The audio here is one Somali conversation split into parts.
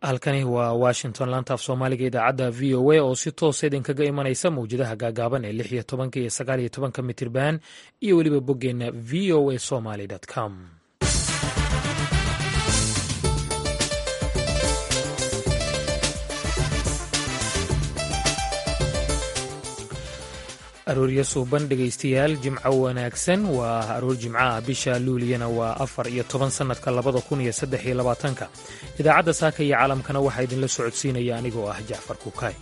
halkani waa washington laanta af soomaaliga idaacadda v o a oo si toosa idinkaga imanaysa mawjadaha gaagaaban ee lix iyo tobanka iyo sagaal iyo tobanka mitirban iyo weliba boggeenna v o a somaly com arooryo suuban dhegaystayaal jimco wanaagsan waa aroor jimco ah bisha luuliyana waa afar iyo toban sannadka labada kun iyo saddex iyo labaatanka idaacadda saaka iyo caalamkana waxaa idinla socodsiinaya anigoo ah jacfar kukaay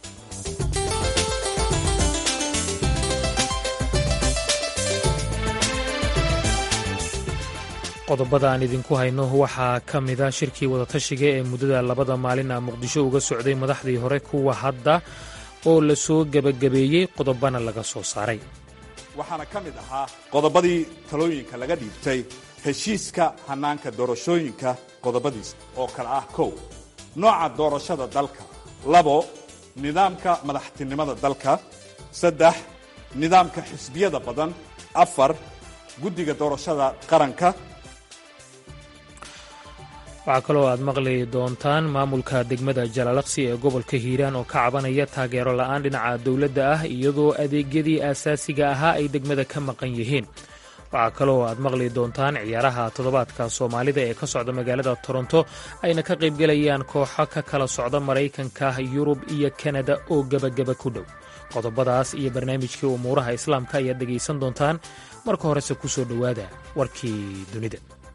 qodobada aan idinku hayno waxaa ka mida shirkii wadatashiga ee muddada labada maalin ah muqdisho uga socday madaxdii hore kuwa hadda oo la soo gebagabeeyey qodobana laga soo saaray waxaana ka mid ahaa qodobadii talooyinka laga dhiibtay heshiiska hannaanka doorashooyinka qodobadiisa oo kale ah kow nooca doorashada dalka labo nidaamka madaxtinimada dalka saddex nidaamka xisbiyada badan afar guddiga doorashada qaranka waxaa kaloo aad maqli doontaan maamulka degmada jalaalaqsi ee gobolka hiiraan oo ka cabanaya taageero la'aan dhinaca dowladda ah iyadoo adeegyadii aasaasiga ahaa ay degmada ka maqan yihiin waxaa kaloo aad maqli doontaan ciyaaraha toddobaadka soomaalida ee ka socda magaalada toronto ayna ka qaybgelayaan kooxo ka kala socda maraykanka yurub iyo kanada oo gebageba ku dhow qodobadaas iyo barnaamijkii umuuraha islaamka ayaad dhegaysan doontaan marka horese ku soo dhowaada warkii dunida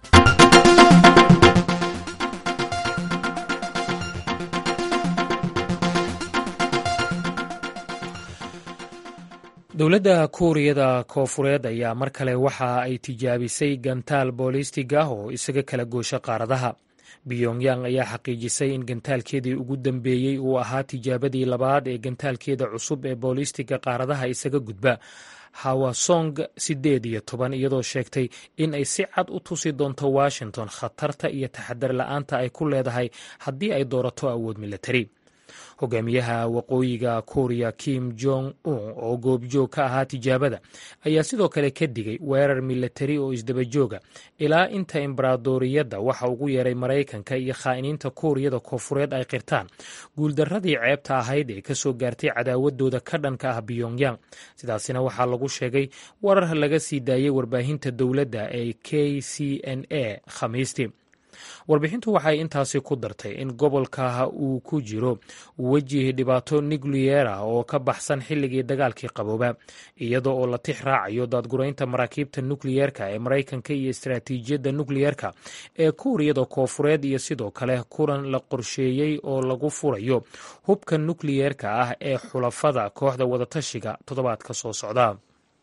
dowladda kuuriyada koofureed ayaa mar kale waxa ay tijaabisay gantaal booliistig ah oo isaga kala goosha qaaradaha biyongyang ayaa xaqiijisay in gantaalkeedii ugu dambeeyey uu ahaa tijaabadii labaad ee gantaalkeeda cusub ee booliistiga qaaradaha isaga gudba hawasong siddeed iyo toban iyadoo sheegtay in ay si cad u tusi doonto washington khatarta iyo taxadar la'aanta ay ku leedahay haddii ay doorato awood milatari hogaamiyaha waqooyiga kuuriya kim jong un oo goobjoog ka ahaa tijaabada ayaa sidoo kale ka digay weerar milatari oo isdabajooga ilaa inta imbaraadoriyadda waxa ugu yeeray maraykanka iyo khaa'iniinta kuuriyada koofureed ay qirtaan guuldarradii ceebta ahayd ee kasoo gaartay cadaawadooda ka dhanka ah biyongyang sidaasina waxaa lagu sheegay warar laga sii daayey warbaahinta dowladda ee k c n a khamiistii warbixintu waxay intaasi ku dartay in gobolka uu ku jiro weji dhibaato nukliyera oo ka baxsan xilligii dagaalkii qabooba iyada oo la tix raacayo daadguraynta maraakiibta nukliyeerka ee maraykanka iyo istaraatiijiyadda nukliyerka ee kuuriyada koofureed iyo sidoo kale kulan la qorsheeyey oo lagu furayo hubka nukliyeerka ah ee xulafada kooxda wadatashiga toddobaadka soo socda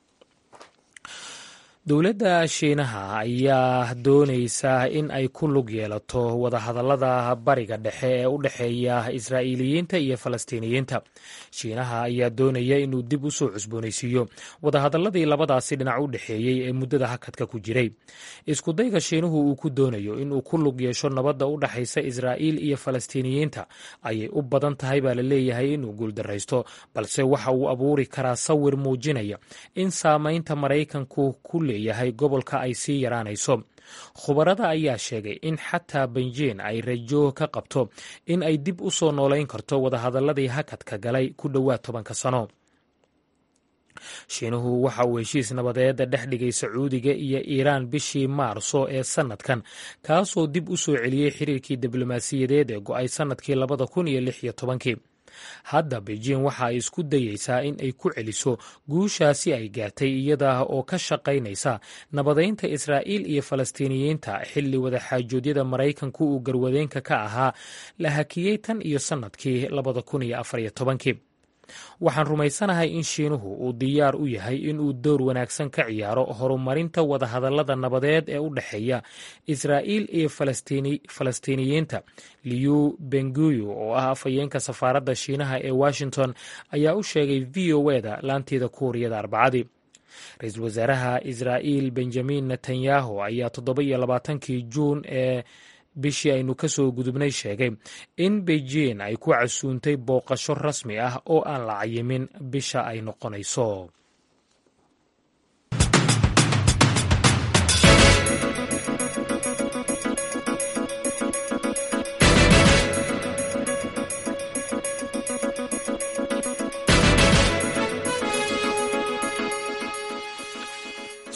dowladda shiinaha ayaa doonaysa in ay ku lug yeelato wadahadallada bariga dhexe ee u dhexeeya israa'iiliyiinta iyo falastiiniyiinta shiinaha ayaa doonaya inuu dib u soo cusboonaysiiyo wadahadalladii labadaasi dhinac u dhexeeyey ee muddada hakadka ku jiray iskudayga shiinuhu uu ku doonayo inuu ku lug yeesho nabadda u dhexaysa israa'iil iyo falastiiniyiinta ayay u badan tahay baa la leeyahay inuu guuldaraysto balse waxa uu abuuri karaa sawir muujinaya in saamaynta maraykanku ku yahay gobolka ay sii yaraanayso khubarada ayaa sheegay in xataa benjiin ay rajo ka qabto in ay dib u soo noolayn karto wadahadalladii hakadka galay ku dhowaad tobanka sano shiinuhu waxa uu heshiis nabadeeda dhex dhigay sacuudiga iyo iiraan bishii maarso ee sannadkan kaasoo dib u soo celiyey xiriirkii diblomaasiyadeed ee go-ay sannadkii labada kun iyo lix iyo tobankii hadda beijing waxa ay isku dayeysaa in ay ku celiso guushaasi ay gaartay iyada oo ka shaqaynaysa nabadaynta israa'iil iyo falastiiniyiinta xilli wadaxaajoodyada maraykanku uu garwadeenka ka ahaa la hakiyey tan iyo sannadkii labada kun iyo afar iyo tobankii waxaan rumaysanahay in shiinuhu uu diyaar u yahay inuu door wanaagsan ka ciyaaro horumarinta wadahadallada nabadeed ee u dhexeeya israa'iil iyo falastiiniyiinta liu benguyu oo ah afhayeenka safaaradda shiinaha ee washington ayaa u sheegay v o eda laanteeda kuuriyada arbacadii ra-iisul wasaaraha israa'iil benjamin netanyahu ayaa toddoba iyo labaatankii juun ee bishii aynu ka soo gudubnay sheegay in beijing ay ku casuuntay booqasho rasmi ah oo aan la cayimin bisha ay noqonayso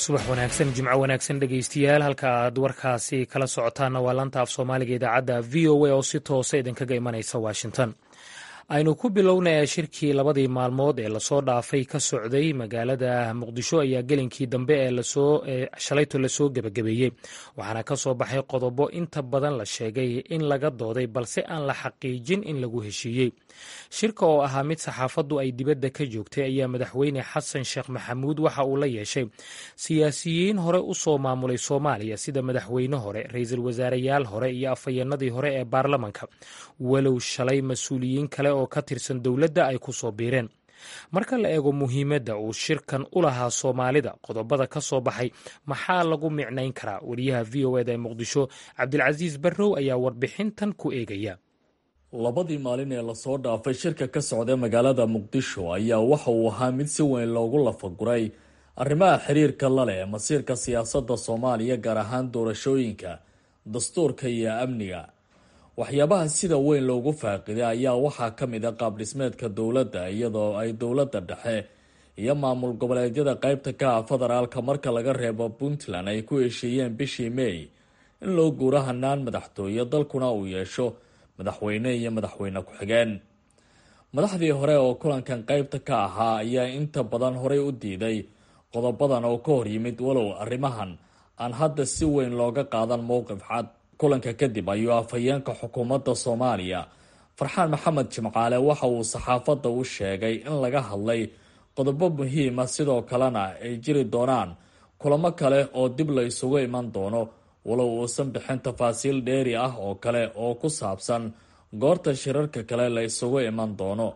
subax wanaagsan jimco wanaagsan dhegaystayaal halka aad warkaasi kala socotaanna waa laanta af soomaaliga idaacadda v o a oo si toosa idinkaga imanaysa washington aynu ku bilownaya shirkii labadii maalmood ee lasoo dhaafay ka socday magaalada muqdisho ayaa gelinkii dambe ee shalayto lasoo gebagabeeyey waxaana ka soo baxay qodobo inta badan la sheegay in laga dooday balse aan la xaqiijin in lagu heshiiyey shirka oo ahaa mid saxaafaddu ay dibadda ka joogtay ayaa madaxweyne xasan sheekh maxamuud waxa uu la yeeshay siyaasiyiin hore u soo maamulay soomaaliya sida madaxweyne hore ra-iisul wasaareyaal hore iyo afhayeenadii hore ee baarlamanka walow shalay mas-uuliyiin kale oo ka tirsan dowladda ay ku soo biireen marka la eego muhiimadda uu shirkan u lahaa soomaalida qodobada ka soo baxay maxaa lagu micnayn karaa wariyaha v o eda ee muqdisho cabdilcasiis barrow ayaa warbixintan ku eegaya labadii maalin ee lasoo dhaafay shirka ka socda magaalada muqdisho ayaa waxa uu ahaa mid si weyn loogu lafaguray arrimaha xiriirka la leh masiirka siyaasadda soomaaliya gaar ahaan doorashooyinka dastuurka iyo amniga waxyaabaha sida weyn loogu faaqiday ayaa waxaa ka mid a qaab dhismeedka dowladda iyadoo ay dowladda dhexe iyo maamul goboleedyada qeybta ka ah federaalka marka laga reebo puntland ay ku heshiiyeen bishii may in loo guuro hanaan madaxtooye dalkuna uu yeesho madaxweyne iyo madaxweyne ku-xigeen madaxdii hore oo kulankan qeybta ka ahaa ayaa inta badan horey u diiday qodobadan oo ka hor yimid walow arrimahan aan hadda si weyn looga qaadan mowqif cad kulanka kadib ayuu afhayeenka xukuumadda soomaaliya farxaan maxamed jimcaale waxa uu saxaafadda u sheegay in laga hadlay qodobo muhiima sidoo kalena ay jiri doonaan kulamo kale oo dib la isugu iman doono walow uusan bixin tafaasiil dheeri ah oo kale oo ku saabsan goorta shirarka kale la isugu iman doono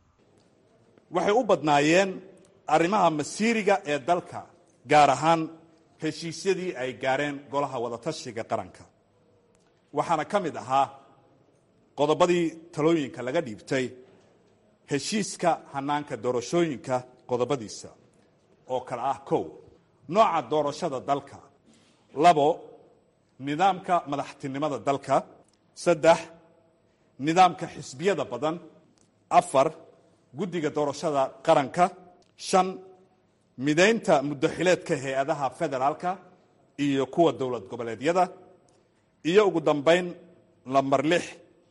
waxay u badnaayeen arrimaha masiiriga ee dalka gaar ahaan heshiisyadii ay gaareen golaha wadatashiga qaranka waxaana ka mid ahaa qodobadii talooyinka laga dhiibtay heshiiska hanaanka doorashooyinka qodobadiisa oo kale ah kow nooca doorashada dalka labo nidaamka madaxtinimada dalka saddex nidaamka xisbiyada badan afar guddiga doorashada qaranka shan midaynta muddaxileedka hay-adaha federaalka iyo kuwa dowlad goboleedyada iyo ugu dambayn lambar lix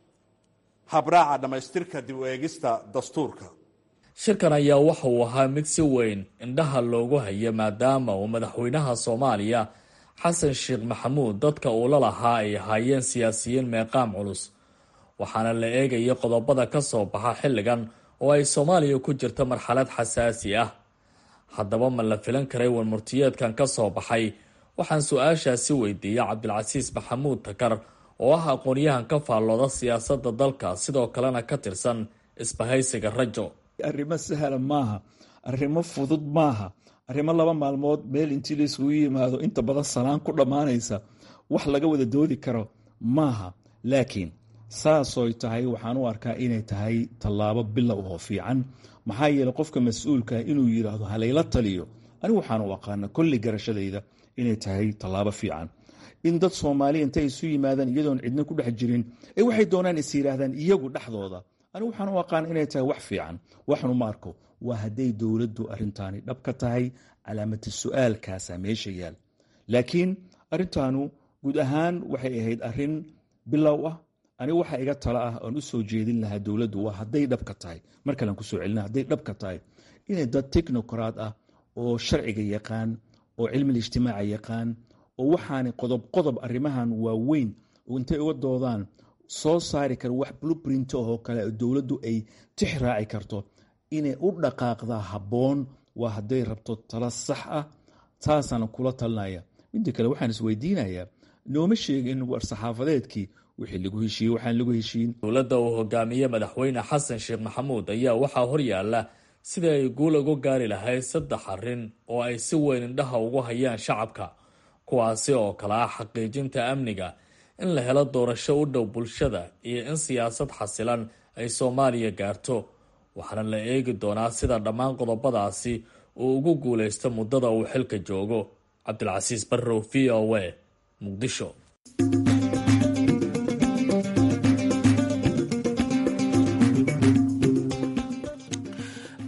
habraaca dhammaystirka dib u eegista dastuurka shirkan ayaa waxa uu ahaa mid si weyn indhaha loogu hayo maadaama uu madaxweynaha soomaaliya xasan sheekh maxamuud dadka uu la lahaa ay ahaayeen siyaasiyiin meeqaam culus waxaana la eegaya qodobada ka soo baxa xilligan oo ay soomaaliya ku jirta marxalad xasaasi ah haddaba ma la filan karay warmurtiyeedkan ka soo baxay waxaan su-aashaasi weydiiyey cabdilcasiis maxamuud takar oo ah aqoonyahan ka faallooda siyaasadda dalka sidoo kalena ka tirsan isbahaysiga rajo arrimo sahla maaha arrimo fudud maaha arrimo laba maalmood meel intii la isugu yimaado inta badan salaan ku dhammaanaysa wax laga wada doodi karo maaha laakiin saasoy tahay waxaan u arkaa inay tahay tallaabo bilow oo fiican maxaa yeeley qofka mas-uulka inuu yidhaahdo halayla taliyo anigu waxaan u aqaana kolli garashadayda inay tahay tallaabo fiican in dad soomaaliya intay isu yimaadaan iyadoon cidna ku dhex jirin ee waxay doonaan is yidhaahdaan iyagu dhexdooda anigu waxaan u aqaan inay tahay wax fiican waxnu ma arko waa hadday dowladdu arintaani dhab ka tahay calaamati su-aalkaasa meesha yaal laakiin arintaanu guud ahaan waxay ahayd arin bilow ah anigu waxa iga talo ah oon u soo jeedin lahaa dowladdu waa hadday dhab ka tahay mar kalean kusoo celina hadday dhab ka tahay inay dad technocrat ah oo sharciga yaqaan oo cilmiga ijtimaaca yaqaan oo waxaana qodob qodob arrimahan waaweyn oo intay uga doodaan soo saari kara wax blueprint oo kale dowladdu ay tix raaci karto inay u dhaqaaqdaa habboon waa hadday rabto talo sax ah taasana kula talinaya midda kale waxaan isweydiinayaa nooma sheegin war-saxaafadeedkii wixii lagu heshiiyey waxaan lagu heshiin dowladda uu hogaamiye madaxweyne xasan sheekh maxamuud ayaa waxaa horyaala sidii ay guul ugu gaari lahayd saddex arrin oo ay si weyn indhaha ugu hayaan shacabka kuwaasi oo kale ah xaqiijinta amniga in la helo doorasho u dhow bulshada iyo in siyaasad xasilan ay soomaaliya gaarto waxaana la eegi doonaa sida dhammaan qodobadaasi uu ugu guulaysto muddada uu xilka joogo cabdilcasiis barrow v o a muqdisho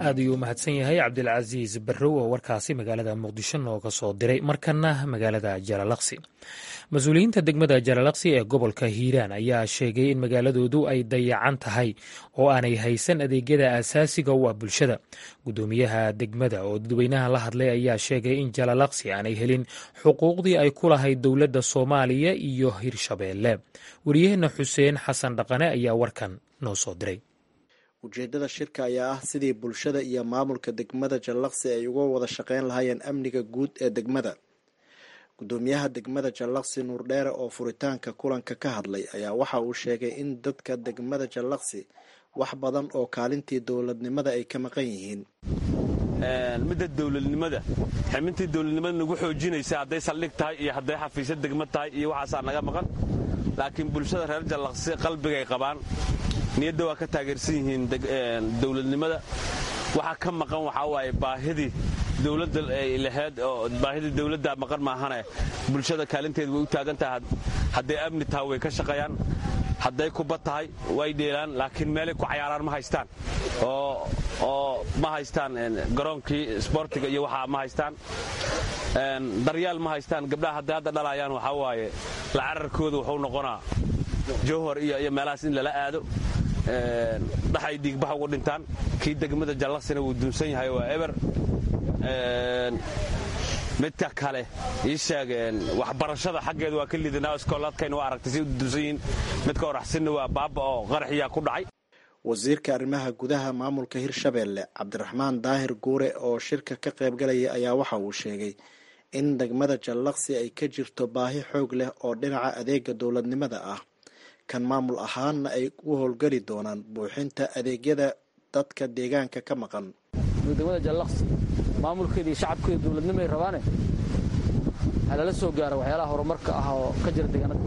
aad ayuu u mahadsan yahay cabdilcasiis barrow oo warkaasi magaalada muqdisho nooga soo diray markana magaalada jalalaqsi mas-uuliyiinta degmada jalalaqsi ee gobolka hiiraan ayaa sheegay in magaaladoodu ay dayacan tahay oo aanay haysan adeegyada aasaasiga u ah bulshada guddoomiyaha degmada oo dadweynaha la hadlay ayaa sheegay in jalalaqsi aanay helin xuquuqdii ay ku lahayd dowladda soomaaliya iyo hirshabeelle wariyaheenna xuseen xasan dhaqane ayaa warkan noo soo diray ujeedada shirka ayaa ah sidii bulshada iyo maamulka degmada jallaqsi ay uga wada shaqeyn lahaayeen amniga guud ee degmada guddoomiyaha degmada jallaqsi nuurdheere oo furitaanka kulanka ka hadlay ayaa waxa uu sheegay in dadka degmada jallaqsi wax badan oo kaalintii dowladnimada ay ka maqan yihiin midda dowladnimada ximintii dowladnimada nagu xoojinaysa hadday saldhig tahay iyo hadday xafiisyo degmad tahay iyo waxaasaa naga maqan laakiin bulshada reer jallaqsi qalbigay qabaan niyadda waa ka taageersan yihiin dowladnimada waxaa ka maqan waxaa waaye baahidii dowladda ay lahayd oo baahidii dowladda maqan maahane bulshada kaalinteeda way u taagan tahay hadday amni tahay way ka shaqeeyaan hadday kuba tahay way dheelaan laakiin meelay ku cayaaraan ma haystaan oo ma haystaan garoonkii sboortiga iyo waxaa ma haystaan daryaal ma haystaan gabdhaha hadday hadda dhalayaan waxaa waaye la cararkooda wuxuu noqonaa jowhor iyo meelahaas in lala aado dhaxay dhiigbax ugu dhintaan kii degmada jallaqsina wuu duunsan yahay waa eber midka kale ii sheeg waxbarashada xaggeeda waa ka liidanaa iskoolaadkayna waa aragtay si u duunsan yihiin midka oraxsinna waa baaba oo qaraxiyaa ku dhacay wasiirka arrimaha gudaha maamulka hirshabeelle cabdiraxmaan daahir guure oo shirka ka qaybgalaya ayaa waxa uu sheegay in degmada jallaqsi ay ka jirto baahi xoog leh oo dhinaca adeega dowladnimada ah kan maamul ahaanna ay u howlgeli doonaan buuxinta adeegyada dadka deegaanka ka maqan degmada jallaqsi maamulkeeda iyo shacabkeeda dowladnimo ay rabaane waxaa lala soo gaara waxyaalaha horumarka ah oo ka jira deegaanada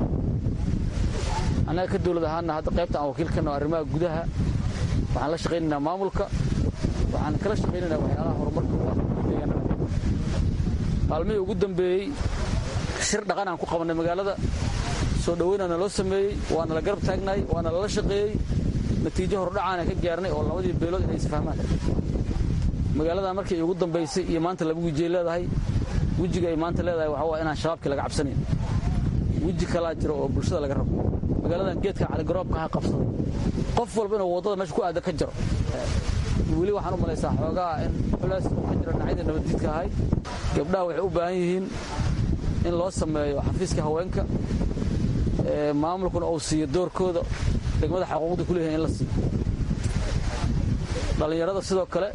annaga ka dowlad ahaanna hadda qaybta aan wakiil ka naho arrimaha gudaha waxaan la shaqaynaynaa maamulka waxaan kala shaqaynaynaa waxyaalaha horumarka u ah deegaanada maalmihii ugu dambeeyey shir dhaqan aan ku qabannay magaalada soo dhoweynaana loo sameeyey waana la garab taagnaay waana lala shaqeeyey natiijo hordhacaana ka gaarnay oo labadii beelood inay isfahmaan magaaladan markii ugu dambaysay iyo maanta laba wejiyay leedahay wejiga ay maanta leedahay waxaa waa inaan shabaabkii laga cabsanayn weji kalaa jiro oo bulshada laga rabo magaaladan geedka caligaroobka ha qabsaday qof walba inuu waddada meesha ku aada ka jaro weli waxaan u malaysaa xoogaa in culays uu ka jiro dhinacyada nabaddiidka ahay gabdhaha waxay u baahan yihiin in loo sameeyo xafiiska haweenka maamulkuna uu siiyo doorkooda degmada xaquuqda ku leeyahay in la siiyo dhallinyarada sidoo kale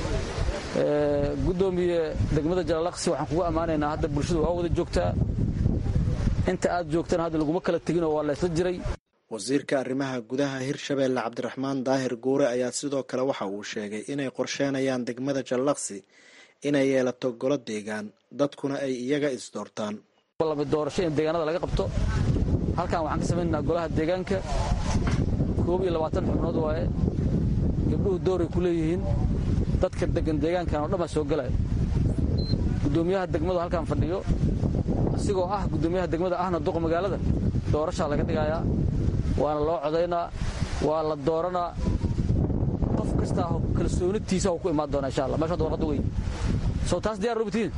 guddoomiye degmada jalalaqsi waxaan kugu ammaanaynaa hadda bulshadu waa wada joogtaa inta aad joogtana hadda laguma kala teginoo waa laysla jiray wasiirka arrimaha gudaha hirshabeelle cabdiraxmaan daahir guure ayaa sidoo kale waxa uu sheegay inay qorsheenayaan degmada jallaqsi inay yeelato golo deegaan dadkuna ay iyaga isdoortaan doorasho in deegaanada laga qabto halkan waxaan ka samaynaynaa golaha deegaanka koob iyo labaatan xubnood waaye gabdhuhu dooray ku leeyihiin dadka degan deegaankan oo dhan baa soo gelaya guddoomiyaha degmadu halkaan fadhiyo asigoo ah guddoomiyaha degmada ahna duqa magaalada doorashaa laga dhigayaa waana loo codaynaa waa la dooranaa qof kastaa kalsoonitiisa ku imaan doona insha allah meesha warqadda wey soo taas diyar rubtiin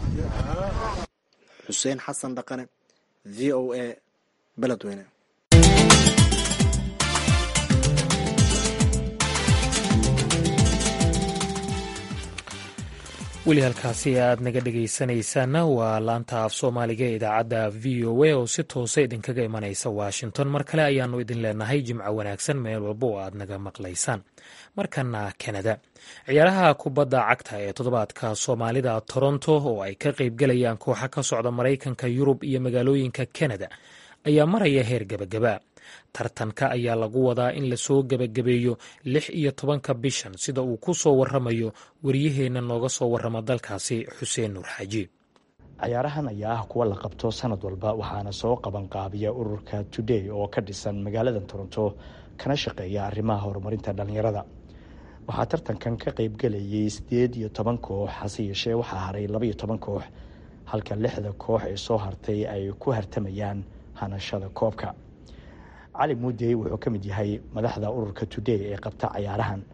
xuseen xasan dhaqane v o a beledweyne weli halkaasi aad naga dhegaysanaysaana waa laanta af soomaaliga ee idaacadda v o a oo si toosa idinkaga imanaysa washington mar kale ayaannu idin leenahay jimco wanaagsan meel walba oo aad naga maqlaysaan markana kanada ciyaaraha kubadda cagta ee toddobaadka soomaalida toronto oo ay ka qaybgalayaan kooxa ka socda maraykanka yurub iyo magaalooyinka kanada ayaa maraya heer gebagaba tartanka ayaa lagu wadaa in lasoo gebagabeeyo lix iyo tobanka bishan sida uu ku soo waramayo wariyaheenna nooga soo warrama dalkaasi xuseen nuur xaaji cayaarahan ayaa ah kuwa la qabto sanad walba waxaana soo qabanqaabiya ururka today oo ka dhisan magaalada toronto kana shaqeeya arrimaha horumarinta dhallinyarada waxaa tartankan ka qaybgelayay sideed iyo toban koox hase yeeshee waxaa haray labaiyo toban koox halka lixda koox ee soo hartay ay ku hartamayaan hanashada koobka cali muudey wuxuu ka mid yahay madaxda ururka today ee qabta cayaarahan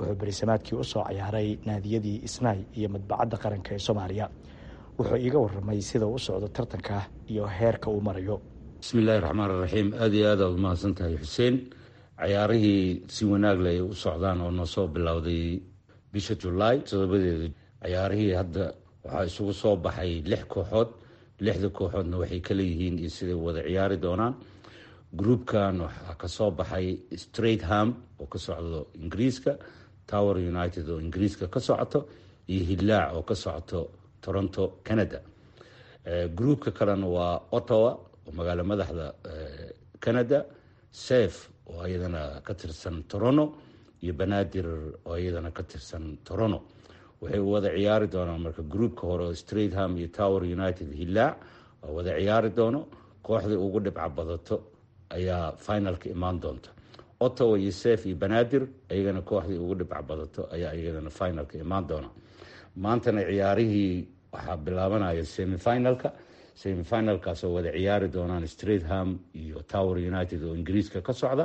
wuxuu berisamaadkii usoo ciyaaray naadiyadii isnaay iyo madbacadda qaranka ee soomaaliya wuxuu iiga waramay sida u socdo tartanka iyo heerka uu marayo bismiillaahi raxmaan raxiim aada iyo aad aad umahadsan tahay xuseen cayaarihii si wanaag leh ay u socdaan oo noo soo bilowday bisha julaay todobadeeda cayaarihii hadda waxaa isugu soo baxay lix kooxood lixda kooxoodna waxay kala yihiin iyo siday wada ciyaari doonaan groupkan waxaa kasoo baxay straight ham oo ka socdo ingiriiska tower united oo ingiriiska ka socoto iyo hillaac oo ka socoto toronto canada groupka kalena waa ottawa oo magaalo madaxda canada sef oo iyadana ka tirsan toronto iyo banaadir oo iyadana ka tirsan toronto waxay wada ciyaari doonaan marka groupka hore oo straight ham iyo tower united hillaac oo wada ciyaari doono kooxdii ugu dhibca badato ayaa finalka imaan doonta ottawa iyo sef iyo banaadir iyagana kooxdii ugu dhibca badato ayaa iyadana finalka imaan doona maantana ciyaarihii waxaa bilaabanaya semifinalka semifinalkaas oo wada ciyaari doonaan straight ham iyo tower united oo ingiriiska ka socda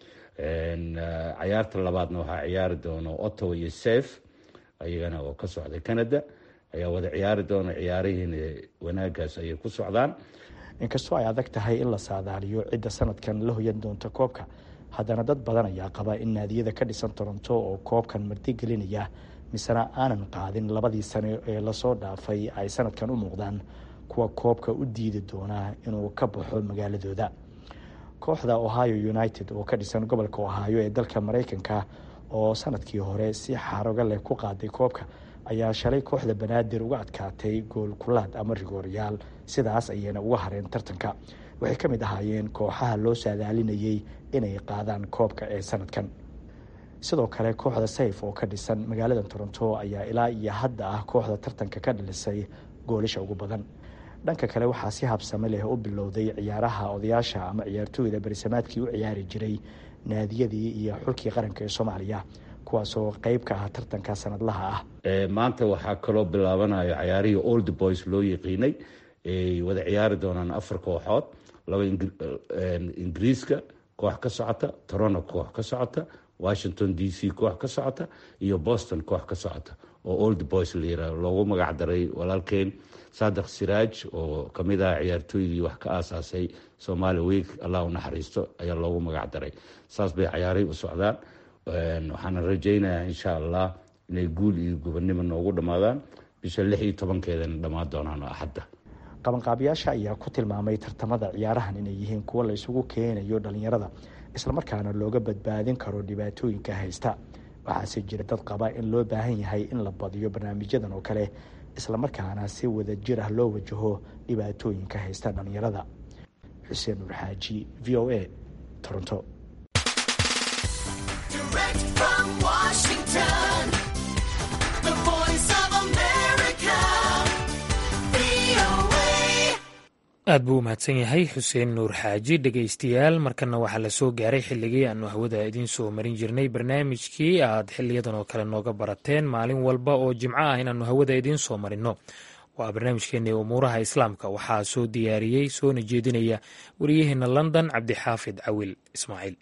cayaarta labaadna waxaa ciyaari doono ottawa iyo sef iyagana oo ka socda canada ayaa wada ciyaari doona ciyaarihiina wanaagaas ayay ku socdaan inkastoo ay adag tahay in la saadaaliyo cidda sanadkan la hoyan doonta koobka haddana dad badan ayaa qaba in naadiyada ka dhisan toronto oo koobkan martigelinaya misena aanan qaadin labadii sane ee lasoo dhaafay ay sanadkan u muuqdaan kuwa koobka u diidi doonaa inuu ka baxo magaaladooda kooxda ohio united oo ka dhisan gobolka ohio ee dalka mareykanka oo sanadkii hore si xaroga leh ku qaaday koobka ayaa shalay kooxda banaadir uga adkaatay gool kulaad ama rigooryaal sidaas ayayna uga hareen tartanka waxay ka mid ahaayeen kooxaha loo saadaalinayay inay qaadaan koobka ee sanadkan sidoo kale kooxda sayf oo ka dhisan magaalada toronto ayaa ilaa iyo hadda ah kooxda tartanka ka dhalisay goolasha ugu badan dhanka kale waxaa si habsame leh u bilowday ciyaaraha odayaasha ama ciyaartooyda berisamaadkii u ciyaari jiray naadiyadii iyo xulkii qaranka ee soomaaliya kuwaasoo qeyb ka ah tartanka sanadlaha ah maanta waxaa kaloo bilaabanaya cayaarihii old boys loo yaqiinay ay wada ciyaari doonaan afar kooxood laba ingiriiska koox ka socota toronto koox ka socota washington d c koox ka socota iyo boston koox ka socota oo old boys la yiraah loogu magac daray walaalkeen sadeq siraaj oo kamid ah ciyaartooydii wax ka aasaasay somaali week allah u naxariisto ayaa loogu magac daray saas bay cayaarihii u socdaan waxaana rajaynayaa insha allah inay guul iyo gobonnimo noogu dhammaadaan bisha lix iyo tobankeedana dhammaan doonaan oo axadda qabanqaabiyaasha ayaa ku tilmaamay tartamada ciyaarahan inay yihiin kuwo la isugu keenayo dhalinyarada islamarkaana looga badbaadin karo dhibaatooyinka haysta waxaase jira dad qaba in loo baahan yahay in la badiyo barnaamijyadan oo kale islamarkaana si wada jir ah loo wajaho dhibaatooyinka haysta dhalinyarada xuseen nuur xaaji v o a toronto aad buu u mahadsan yahay xuseen nuur xaaji dhegaystayaal markana waxaa la soo gaaray xilligii aanu hawada idiin soo marin jirnay barnaamijkii aad xiliyadan oo kale nooga barateen maalin walba oo jimco ah inaannu hawada idiin soo marinno waa barnaamijkeeni umuuraha islaamka waxaa soo diyaariyey soona jeedinaya wariyaheena london cabdixaafid cawil ismaaciil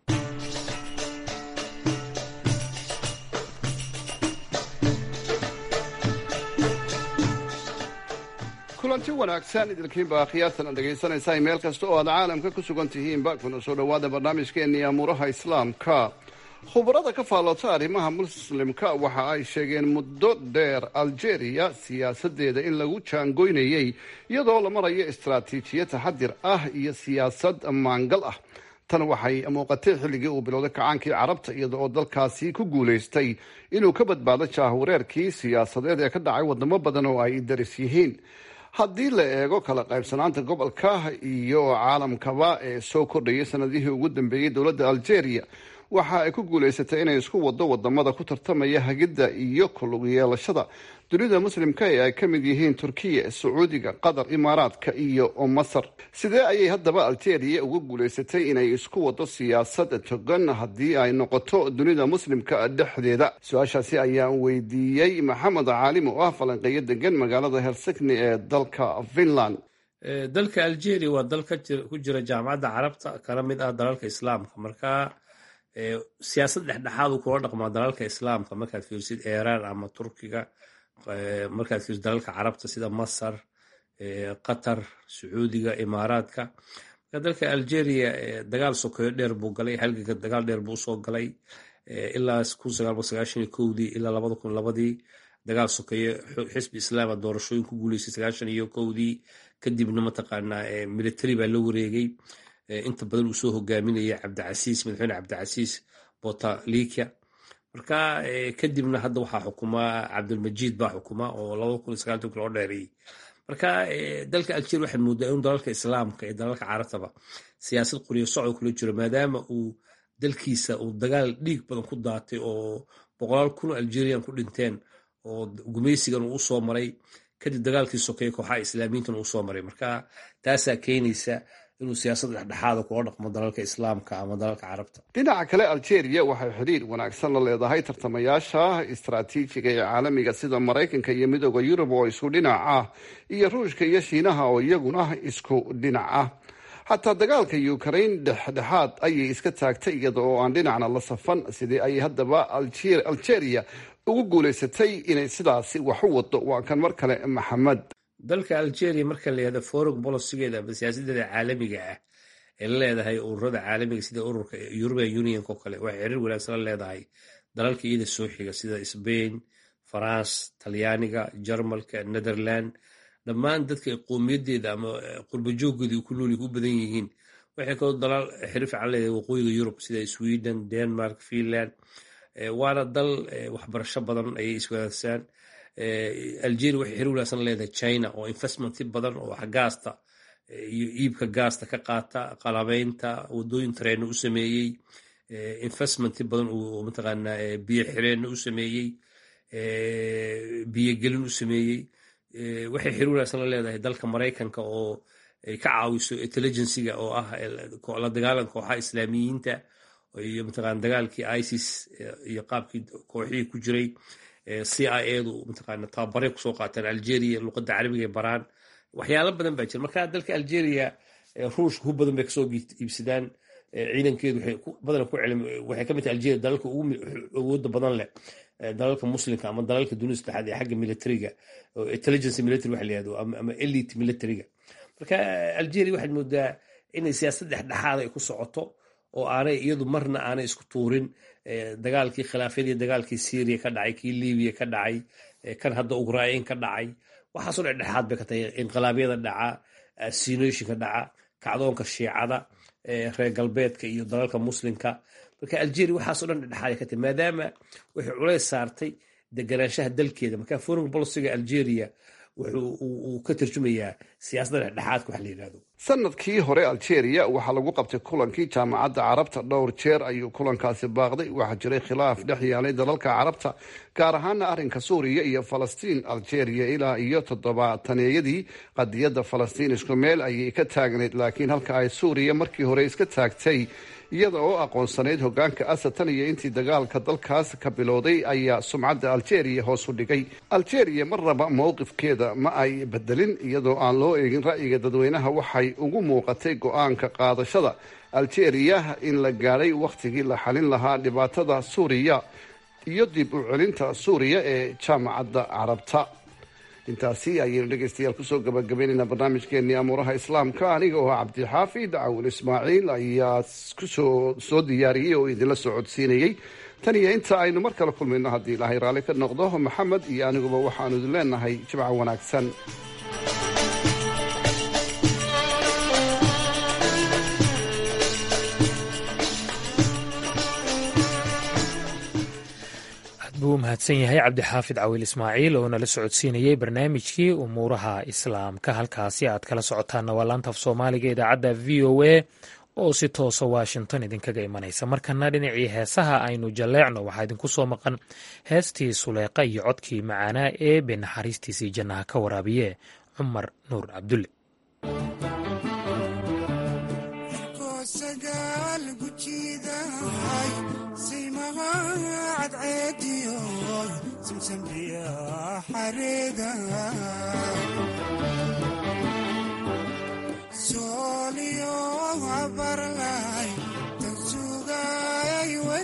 kulanti wanaagsan idilkiinba khiyaartan aad dhegaysanaysaa meel kasta oo aad caalamka ku sugan tihiinba kuna soo dhowaada barnaamijkeennii amuuraha islaamka khubarada ka faallota arrimaha muslimka waxa ay sheegeen muddo dheer algeria siyaasadeeda in lagu jaangoynayay iyadoo la marayo istaraatiijiyad taxadir ah iyo siyaasad maangal ah tan waxay muuqatay xilligii uu bilowday kacaankii carabta iyada oo dalkaasi ku guulaystay inuu ka badbaado jaahawareerkii siyaasadeed ee ka dhacay wadamo badan oo ay daris yihiin haddii la eego kala qaybsanaanta gobolka iyo caalamkaba ee soo kordhayay sanadihii ugu dambeeyey dowladda algeria waxa ay ku guulaysatay inay isku wado wadamada ku tartamaya hagidda iyo kulug yeelashada dunida muslimka ee ay ka mid yihiin turkiya sacuudiga qatar imaaraadka iyo masar sidee ayay haddaba algeria uga guulaysatay inay isku wado siyaasad togan haddii ay noqoto dunida muslimka dhexdeeda su-aashaasi ayaan weydiiyey maxamed caalim oo ah falanqeeyo degan magaalada helsikni ee dalka finland dalka algeria waa dal ku jira jaamacadda carabta kala mid ah dalalka islaamka marka siyaasad dhexdhexaadu kula dhaqmaa dalalka islaamka markaad fiirsid iiraan ama turkiga markaad fiirsid dalalka carabta sida masar qatar sacuudiga imaaraadka marka dalka algeria dagaal sokeyo dheer buu galay halganka dagaal dheer buu usoo galay ilaa kun sagaal boqol sagaashan iyo kowdii ilaa labada kun labadii dagaal sokeeye xisbi islaama doorashooyin ku guuleysay sagaashan iyo kowdii kadibna mataqaanaa military baa la wareegay inta badan uu soo hogaaminaya cabdicasiis madaxweyne cabdicasiis botalikia marka kadibna hadda waxaa xukumaa cabdilmajiid baa xukuma oo labada kun iyo sagaaltanki loo dheereeyey marka dalka algeria waxaad moodaa inuu dalalka islaamka iyo dalalka carabtaba siyaasad qoriyo socod kula jiro maadaama uu dalkiisa uu dagaal dhiig badan ku daatay oo boqolaal kun algerian ku dhinteen oo gumeysigan uu usoo maray kadib dagaalkii sokeeye kooxaha islaamiyiintan uu usoo maray marka taasaa keenaysa inuu siyaasad dhexdhexaada kula dhaqmo dalalka islaamka ama dalalka carabta dhinaca kale algeria waxay xidhiir wanaagsan la leedahay tartamayaasha istaraatiijiga ee caalamiga sida maraykanka iyo midooda yurub oo isku dhinac ah iyo ruushka iyo shiinaha oo iyaguna isku dhinac ah xataa dagaalka ukraine dhexdhexaad ayay iska taagtay iyada oo aan dhinacna la safan sidii ay haddaba algeria ugu guuleysatay inay sidaasi wax u wado waa kan mar kale maxamed dalka algeria marka la yihahdo foreign policygeeda ama siyaasadeeda caalamiga ah ee la leedahay ururada caalamiga sida ururka european unionk oo kale waxay xiriir wanaagsan la leedahay dalalka iyada soo xiga sida spain france talyaaniga jarmalka netherland dhammaan dadka qowmiyadeeda ama qurbajooggeeda ku nool ku badan yihiin waxay kaloo dalaal xiriir fiican leedahay waqooyiga yurub sida sweden denmark finland waana dal waxbarasho badan ayay iswadaagsaan algeria waxay xiriir wanaagsan leedahay china oo investmenti badan oo wax gaasta iyo iibka gaasta ka qaata qalabeynta wadooyin tareena u sameeyey investmenti badan oo mataqaanaa biyo xireenna u sameeyey biyogelin u sameeyey waxay xiriir wanaagsan la leedahay dalka maraykanka oo ay ka caawiso intelligencyga oo ah la dagaalanka kooxaha islaamiyiinta iyo mataqana dagaalkii isis iyo qaabkii kooxihii ku jiray c i edu mataqana tababaray kusoo qaataan algeria luqadda carabiga baraan waxyaalo badan baa jira marka dalka algeria ruushka hu badan bay kasoo iibsadaan ciidankeedu badan waxay ka mid tahay algeria dalalka ugu awooda badan leh dalalka muslimka ama dalalka dunida saddexaad ee xagga militariga intelligence military waxa la yihahdo ama elite militariga marka algeria waxaad moodaa inay siyaasad dhexdhexaada ay ku socoto oo aanay iyadu marna aanay isku tuurin dagaalkii khilaafyadii dagaalkii syria ka dhacay kii libiya ka dhacay kan hadda ukrain ka dhacay waxaasoo dhexdhexaad bay ka tahay inqilaabyada dhaca sinooyinka dhaca kacdoonka shiicada reer galbeedka iyo dalalka muslimka marka algeria waxaasoo dhan dhexdhexaad ka tahay maadaama waxay culays saartay deganaanshaha dalkeeda marka foreign policyga algeria wuxuu ka tarjumayaa siyaasadda dhexdhexaadka wax la yidhahdo sanadkii hore algeria waxaa lagu qabtay kulankii jaamacadda carabta dhowr jeer ayuu kulankaasi baaqday waxaa jiray khilaaf dhex yaalay dalalka carabta gaar ahaana arrinka suuriya iyo falastiin algeria ilaa iyo toddobaataneeyadii qadiyadda falastiin isku meel ayay ka taagnayd laakiin halka ay suuriya markii hore iska taagtay iyada oo aqoonsanayd hogaanka asad tan iyo intii dagaalka dalkaas ka bilowday ayaa sumcadda algeria hoos u dhigay algeria marnaba mowqifkeeda ma ay bedelin iyadoo aan loo eegin ra'yiga dadweynaha waxay ugu muuqatay go-aanka qaadashada algeria in la gaadhay wakhtigii la xalin lahaa dhibaatada suuriya iyo dib u celinta suuriya ee jaamacadda carabta intaasi ayaynu dhegaystayaal kusoo gabagabaynaynaa barnaamijkeenii amuuraha islaamka aniga oo cabdixaafid cawil ismaaciil ayaa kusoo soo diyaariyey oo idinla soo codsiinayey tan iyo inta aynu mar kale kulmayno haddii ilaahay raalli ka noqdo maxamed iyo aniguba waxaanu idin leenahay jimca wanaagsan buu u mahadsan yahay cabdixaafid cawiil ismaaciil oo nala socodsiinayey barnaamijkii umuuraha islaamka halkaasi aad kala socotaanna waa laanta af soomaaliga idaacadda v o a oo si toosa washington idinkaga imanaysa markana dhinacii heesaha aynu jalleecno waxaa idinku soo maqan heestii suleeqa iyo codkii macaanaa ee be naxariistiisii jannaha ka waraabiye cumar nuur cabdulle sooliyo abarlay tan sugay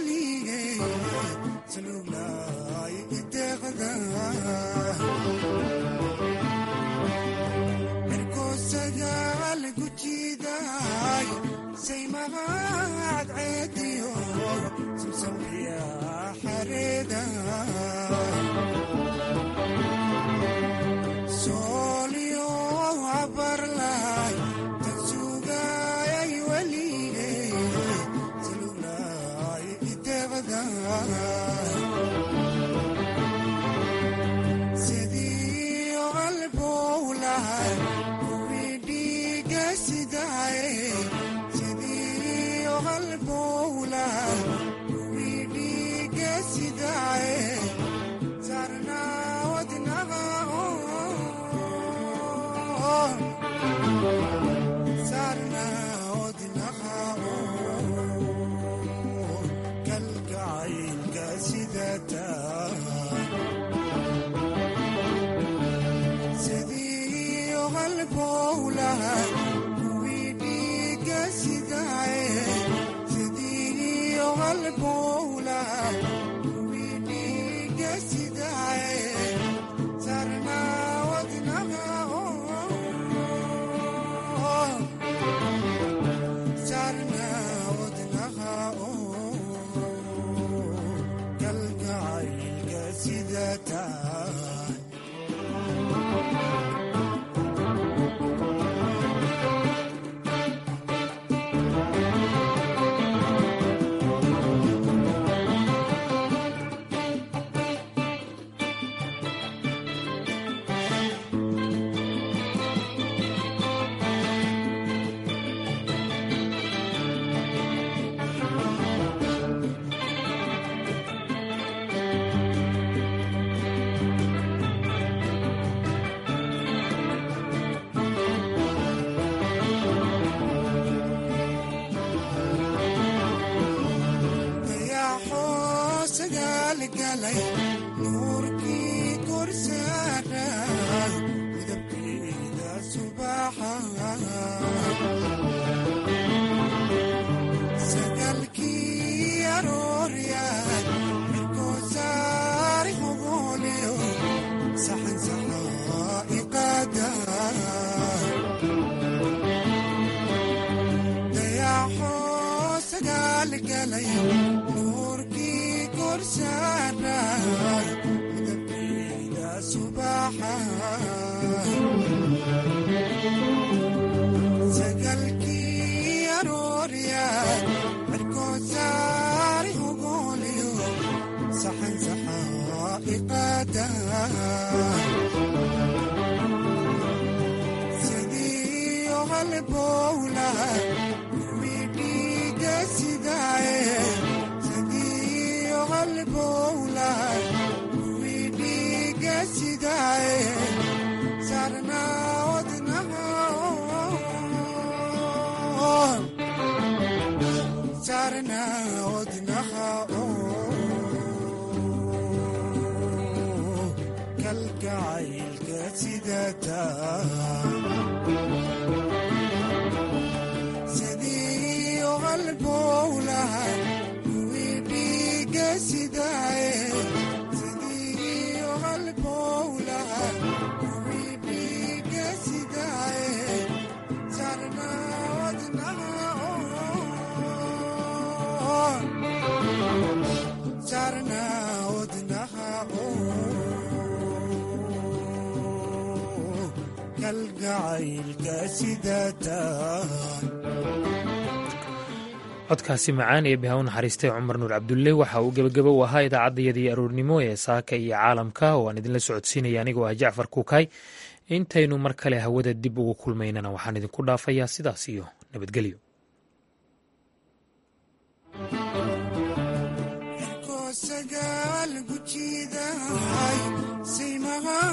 codkaasi macaan ee bihaw naxariistay cumar nuur cabdulle waxa uu gebagabo u ahaa idaacaddayadii aroornimo ee saaka iyo caalamka oo aan idinla socodsiinaya anigoo ah jacfar kuukay intaynu mar kale hawada dib ugu kulmaynana waxaan idinku dhaafayaa sidaas iyo nabadgelyo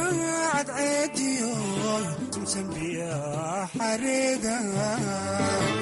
saymaha cadceediyo tumsan biya xareeda